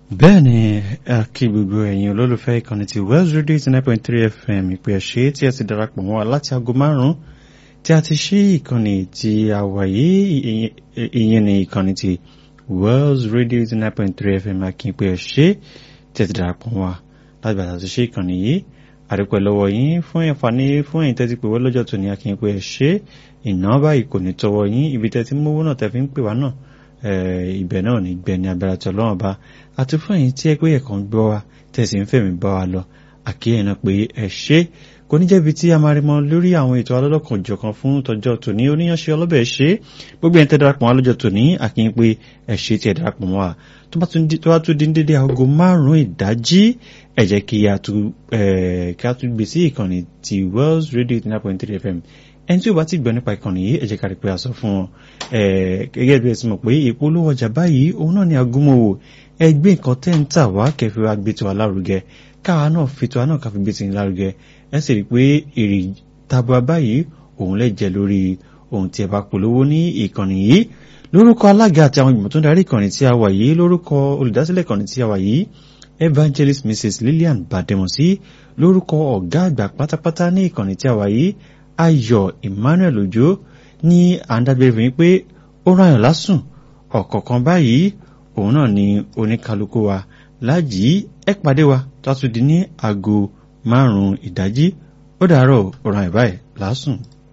bẹ́ẹ̀ ni a kí gbogbo ẹ̀yin olólùfẹ́ ìkànnì ti Wells Radio eighty nine point three FM ìpè ẹ̀ṣẹ́ tí ẹ ti darapọ̀ mọ́ wa láti aago márùn-ún tí a ti ṣí ìkànnì tí a wà yìí ìyẹn ní ìkànnì ti Wells Radio eighty nine point three FM àkínpé ẹ̀ṣẹ́ tí ẹ ti darapọ̀ mọ́ wa láti bàtà ti ṣí ìkànnì yìí àdúpẹ́ lọ́wọ́ yín fún ẹ̀fàní fún ẹ̀yin tẹ́tí pé wọ́n lọ́jọ́ tó ní àkínpé ẹ̀ṣẹ́ ìná báyìí kò ní tọwọ́ yín ibi tẹ́tí mówó náà tẹ́ fi ń pè wá náà ibẹ̀ náà ní gbẹ̀ni abẹ́rẹ́ tí ọlọ́run bá àti fún ẹ̀yin tí ẹ pé ẹ̀kan gbọ́ wa tẹ̀sí ń fẹ̀mí bá wa lọ àkíyàn náà pé ẹ ṣe kò ní jẹ́bi tí a máa rí mọ́ lórí àwọn ètò alọ́lọ́kan jọ̀kan fún tọjọ́ tòní oníyanṣẹ́ ọlọ́bẹ̀ ṣe gbogbo ẹ̀yin tẹ́ darapọ̀ wọn lọ́jọ́ tòní àkíyàn pé ẹ ṣe tí ẹ darapọ̀ mọ́ wa tó bá tún di dédé aago márùn-ún ìdájí ẹ jẹ́ kí a tún gbé sí ìkànnì ti Wells Radio eighty nine point three FM ẹni tí ó bá ti gbọ́ nípa ìkànnì yìí ẹ jẹ́ ká rí pé a sọ fún wọn gẹ́gẹ́ bí ẹ ti mọ̀ pé ìpolówó ọjà báyìí òun náà ni agúnmọ̀wò ẹgbẹ́ nǹkan tẹ́ ń tà wá kẹfì wa gbé tiwa lárugẹ káwa náà fi tiwa náà káfi gbé tiwa lárugẹ ẹ sì rí i pé èrè tabua báyìí òun lè jẹ lórí ohun tí ẹ bá polówó ní ìkànnì yìí lórúkọ alága àti àwọn ìgbìmọ̀ tó ń darí ìkànnì tí a wà yìí lórúkọ olùdásílẹ̀ ìkànnì tí a wà yìí evangelist mrs lillian bademosi lórúkọ ọ̀gá àgbà pátápátá ní ìkànnì tí a wà yìí ayọ̀ emmanuel ojo ní àǹdàgbé fún yín pé ó ráyàn lásùn ọ̀kọ̀ọ̀kan báyìí òun náà ni oníkálukú wa lájì ẹ pàdé wa tó a tún di ní aago márùn-ún ìdájí ó dàárọ̀ ó ráyàn báyìí lásùn.